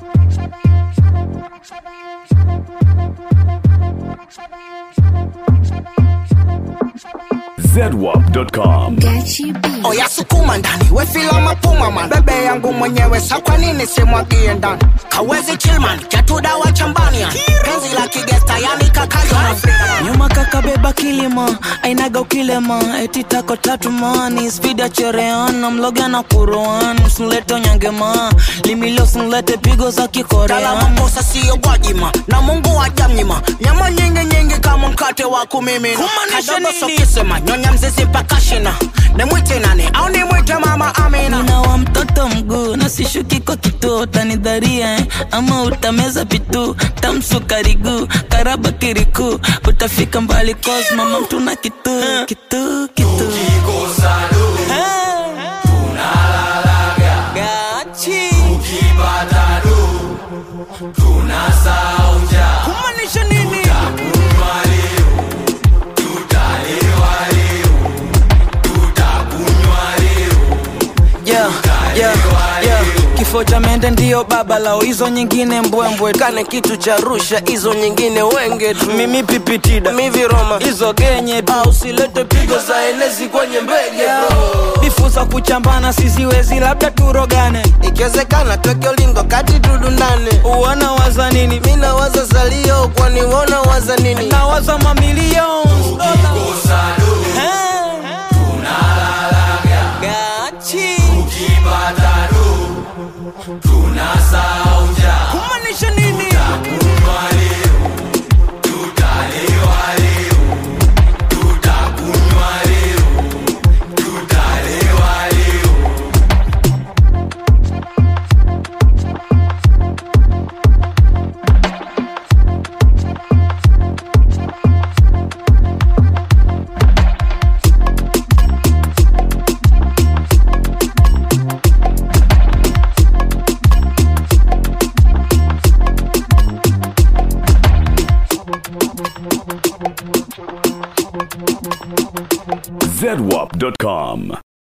zedwap.com. oya sukuma ndani wefila mapuma man bebe yangu mwenyewe sa kwa nini simwagie ndani kawezi chilman chatudawa chambania penzi la kigesta yani kakayo nyuma kakabeba kilima ainaga ukilema eti tako tatu mani spidi ya chereana mloga na kuroan msulete onyangema limilio sunlete pigo za kalama kikorean kosa siyo gwajima na mungu wajamnyima nyama nyingi nyingi kama mkate wa kumimina Kumaanisha kadogo nini? sokisema nyonya mzizi mpaka shina nimwite nani au nimwite mama amina nina wa mtoto mguu na sishuki kwa kituo utanidharia eh? ama utameza pitu tamsukariguu karaba kiriku utafika mbali cause mama mtuna kitu kitu kitu Gachi. Kumaanisha nini? Yeah, yeah, yeah. kifo cha mende ndiyo baba lao hizo nyingine mbwembwe kane kitu cha rusha hizo nyingine wenge tu mimi pipitida miviroma hizo genye tu. au silete pigo za enezi kwenye mbege bro bifu za kuchambana siziwezi labda turogane ikiwezekana tweke ulingo kati tudundane uwana waza nini mi nawaza salio kwani wona waza nini nawaza mamilioni kumaanisha nini zedwap.com.